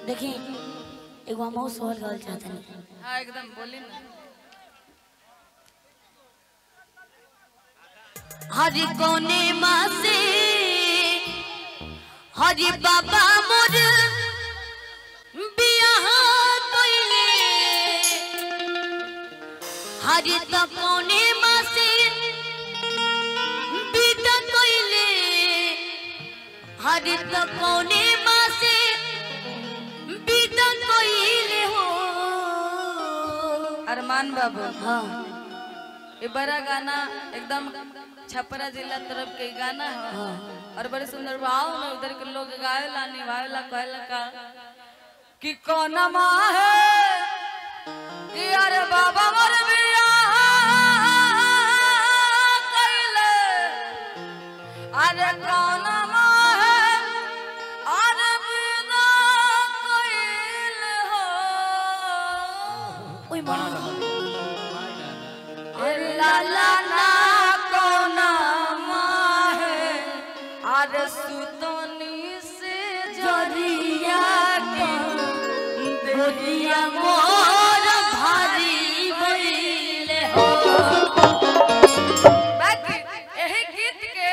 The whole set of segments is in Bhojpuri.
देखी एगो हम सवाल करल चाहतनी हाँ एकदम बोली ना हरि कोने मासे हरि बाबा मोर बियाह कइले हरि त कोने मासे बिदा कइले हरि त कोने मासे बिदा कइले हो अरमान बाबू हाँ ये बड़ा गाना एकदम छपरा जिला तरफ के गाना है और बड़े सुंदर भाव में उधर के लोग गावेला निभावेला कहेला का कि कौन माँ है कि अरे बाबा मोर बियाह कइले अरे कौन माँ है अरे बिना कइले हो ओए माँ लाला ना कोना माहे अरे सुतनी से जरिया के गोदिया मोर भारी भइले हो बाकी यही गीत के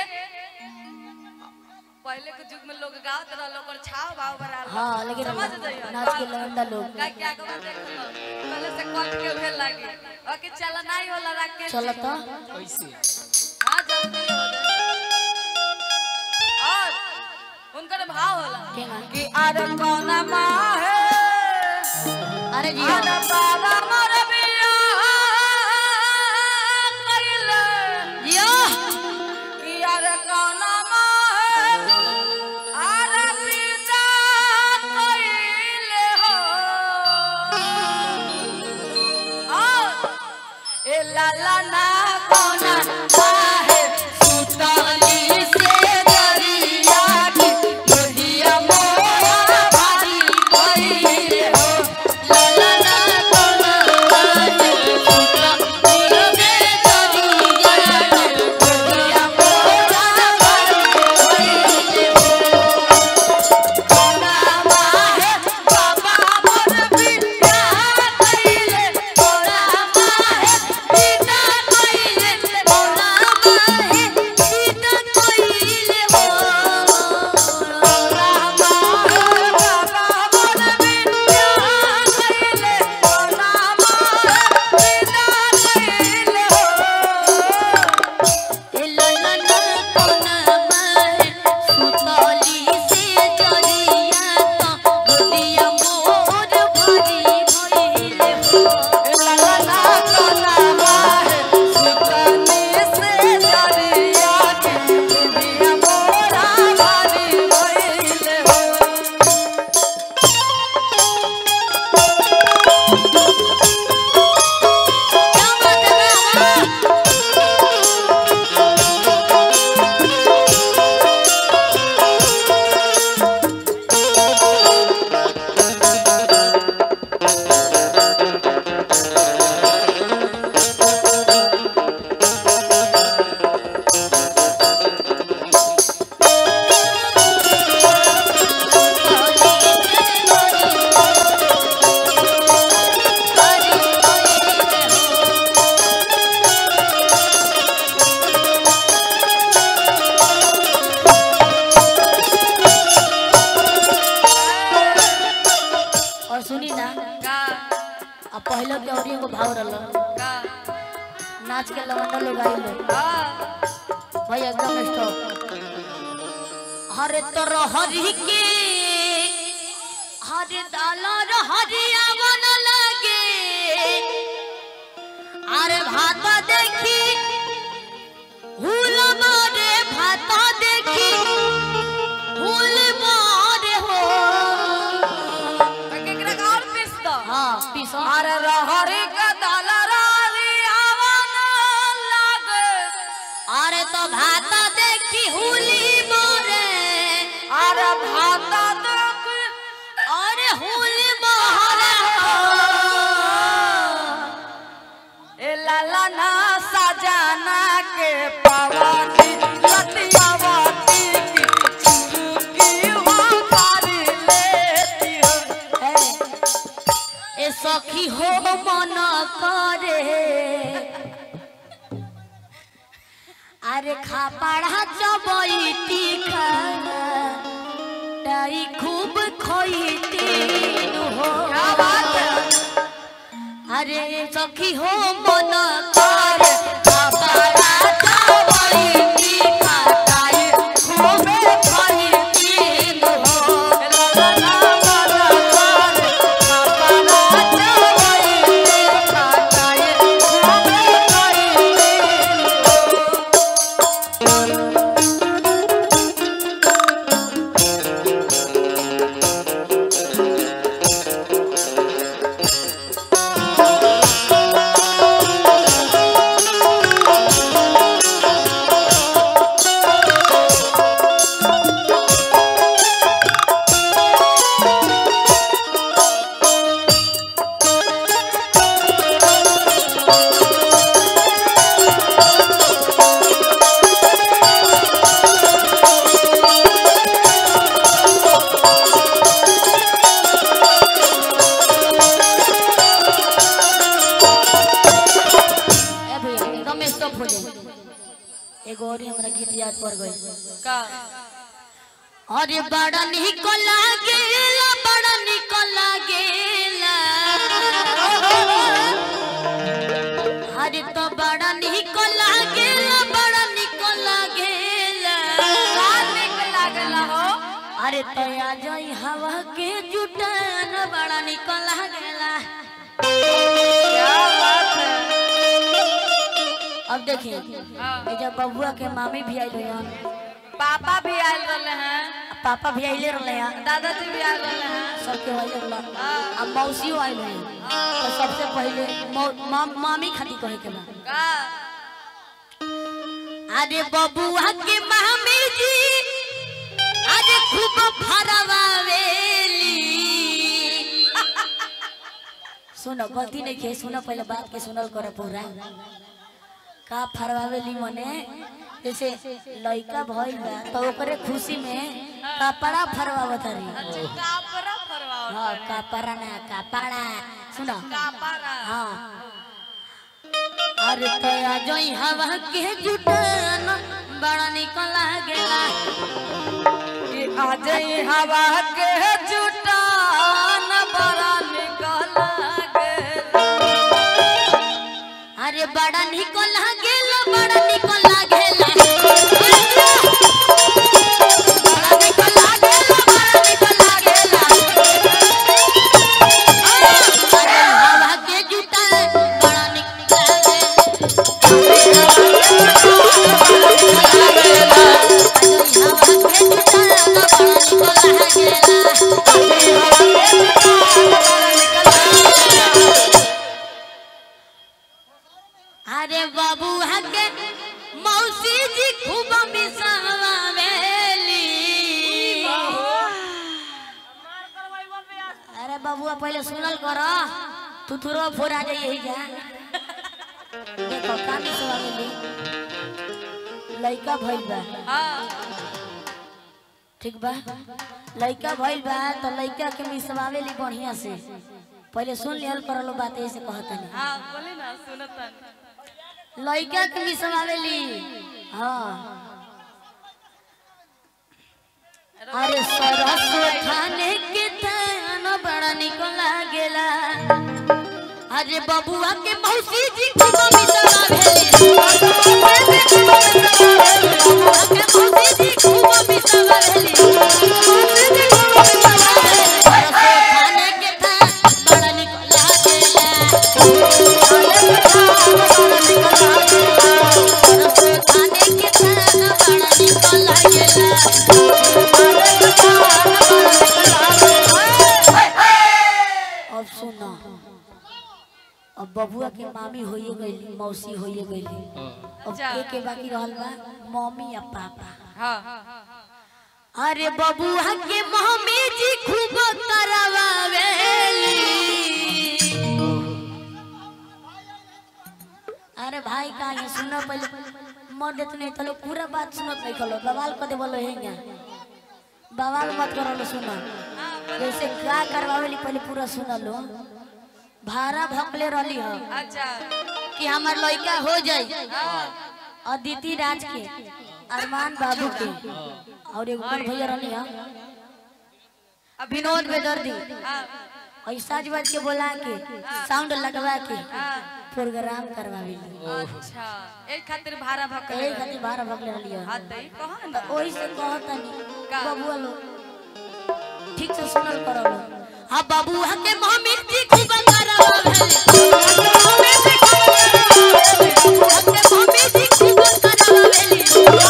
पहले के युग में लोग गावत रहल ओकर छाव भाव बरा हाँ लेकिन समझ जाइए नाच के लौंडा लोग का क्या को देख लो पहले से कट के उहे लागी ओके चल नहीं होला रख के चलता हाँ जल्दी हो जाए और उनकर भाव होला केना कि अरे कौन माँ है अरे जी अरे बाबा मोर बियाह कइले जियो कि अरे कौन माँ है अरे पिता कइले हो और ए लाला ना कोना आहे सुतली से दरिया की नदिया मोरा भारी भइले हो लाला ना कोना आहे सुतली से दरिया की नदिया मोरा भारी भइले हो कोना माहे बाबा मोर बिया कइले कोना माहे पिता कइले कोना माहे पिता कइले हो कोना माहे बाबा मोर बिया कइले कोना माहे पिता कइले हो ए ललन कोना माहे सुतली से जरिया त गोदिया मोर भारी भइले हो लाला कोना माहे सुतनी से दरिया के दुनिया मोरा भारी भइले हो क्या बात है वाह और सुनी ना का अब पहले के और एगो भाव रहल का नाच के लवंडा लोग आइल का भाई एकदम स्टॉप हरे तो हरि के हरे दालर हरिया बन लगे अरे भात देखी हुल मारे भात देखी हुल मारे हो केकरा का और पीस दो हाँ पीसो अरे रहरी का दलरारी आवन लागे अरे तो भात देखी हुली मारे अरे भाता देख अरे हुली मारे हो ए लाला ना सजाना के पवानी लतियावाती की चुरुकी हो कारी लेती हो सखी हो मन करे अरे खापड़ा चबैती खाना टाई खूब खोईती हो अरे सखी हो मन करे खापड़ा चबैती खाना खूब खोईती हो ए भैया एकदम स्टॉप हो जाए एगो और ही हमरा गीत याद पड़ गई का अरे बड़ा निक लागेला बड़ा निक लागेला अरे तो बड़ा निक लागेला बड़ा निक लागेला का निक लागला हो अरे तो आ जाई हवा के जुटान बड़ा निक लागेला क्या बात है अब देखिए हाँ। ये जब बबुआ के मामी भी आइल हैं पापा भी आयल रहले हैं पापा भी आइले रहले हैं दादाजी भी आयल रहले हैं सबके आइले रहला हाँ। अब मौसियो आइल हैं तो सबसे पहले मौ- मा- मामी खाती कहे के बा का अरे बबुआ के मामी जी अरे खूब फरवावेली सुनो गलती नहीं के सुनो पहले बात के सुनल करे पूरा का फरवावेली मने जैसे लइका भइल बा तो ओकरे खुशी में कपड़ा फरवावत रही अच्छा कापरा फरवाओ हाँ कपड़ा ना कपड़ा सुनो कापरा हाँ अरे तया जोई हवा के जुटान बड़ा निक लागेला कि आज ही हवा के जुटान बड़ा निकल गेल अरे बड़ा निक लागेला बड़ा निक लागेला बड़ा निक लागेला बड़ा निक लागेला अरे हवा के जुटान बड़ा निक लागेला अरे बाबू हके मौसी जी खूब मिसावेली अरे बाबुआ पहले सुनल कर तू थोड़ा फोरा जाइए ही जा देखो का मिसावेली लइका भइल बा हाँ ठीक बा लइका भइल बा तो लइका के मिसवावेली बढ़िया से पहले सुन लिहल करलो बात ऐसे कहतनी हाँ बोली ना सुनतन लइका के मिसवावेली हाँ अरे सरसो खाने के थान बड़ा निक लागेला अरे बबुआ के मौसी जी खूब मिसवावेली बबुआ के मौसी जी खूब मिसवावेली सरसो खाने के थान बड़ा निक लागेला अब सुनो अब बबुआ के मामी होइए गईली मौसी होइए गईली अब अच्छा। के के बाकी रहल बा मम्मी या पापा हाँ अरे बबुआ के मम्मी जी खूब करवावेली अरे भाई का ये सुनो पहले मर देत नहीं तो लोग पूरा बात सुनत नहीं कलो बवाल कर दे बोलो हेंगा बवाल मत करो लो सुनो हाँ बोलो जैसे का करवावेली पहले पूरा सुन लो भाड़ा भकले रहली हो अच्छा कि हमार लड़का हो जाए हाँ अदिति राज के अरमान बाबू के और एक बड़ भैया रहली हो अभी विनोद बेदर्दी हाँ और साज बाज के बोला के साउंड लगवा के हाँ प्रोग्राम करवावी अच्छा एक खातिर भाड़ा भक्के यही खातिर भाड़ा भकले रहली हो हाँ तो ई कहा ना ओही से कहतनी का? बबुआ लोग ठीक से सुनल करो लोग हाँ बबुआ के मम्मी जी खूब करवावे बबुआ के मम्मी जी खूब करवावेली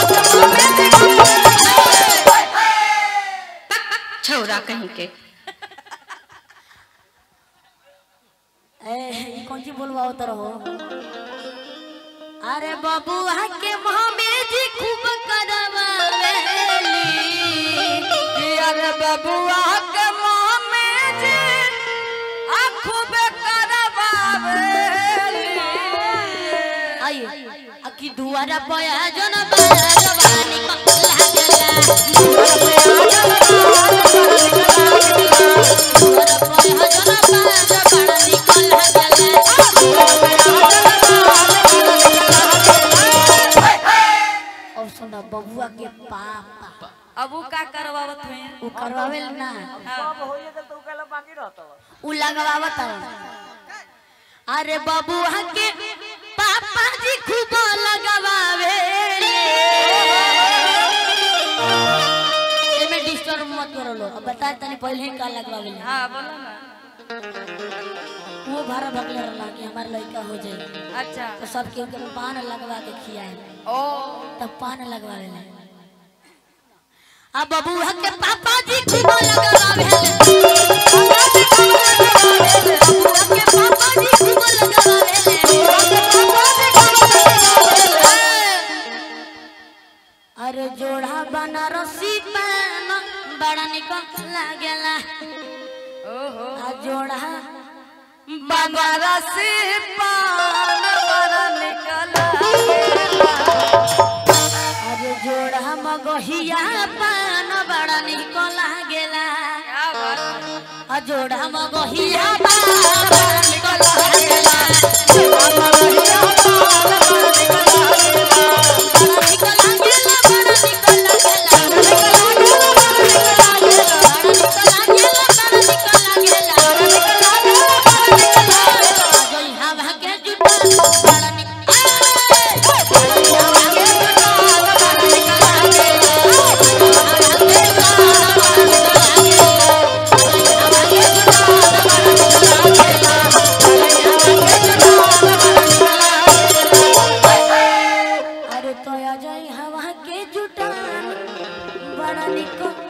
छौरा कहीं के ए ई कौन सी बोलवाओ तो रहो अरे बबुआ के मम्मी जी खूब करवावेली अरे बबुआ के मुंह में जी आँखों पे करवावेली आइए अकी दुआरा पया जन बाया जवानी को लागला दुआरा पया जन दुआरा पया जन बाया जवानी को लागला और सुना बबुआ के पापा अब वो का करवावत हुए उ करवावेल ना हाँ उ लगवावत हवन। अरे बबुआ के पापा जी खूब लगवावे एमे डिस्टर्ब मत करो लो अब बता तनी पहले ही का लगवावे हाँ बोलो ना वो भाड़ा भगले रहला कि हमार लड़का हो जाए अच्छा तो सब केहू के पान लगवा के खियाए ओ तब पान लगवावे ले अब बबुआ के पापा जी खूब लगवावे बबुआ के पापा जी खूब लगवावे अरे जोड़ा बनारसी पान बड़ा निकल लागेला ओहो आ जोड़ा बनारसी पान बड़ा निकल अरे जोड़ा मगहिया पान बड़ा निकल लागेला क्या बात आ जोड़ा मगहिया पान बड़ा निकल लागेला बड़ा निकल लागेला बड़ा निकल लागेला बड़ा निकल लागेला बड़ा निकल लागेला जोई हवा के जुटा बड़ा निकल हवा के जुटा बड़ा निकल अरे तो आ जाई हवा के जुटान बड़ा निकल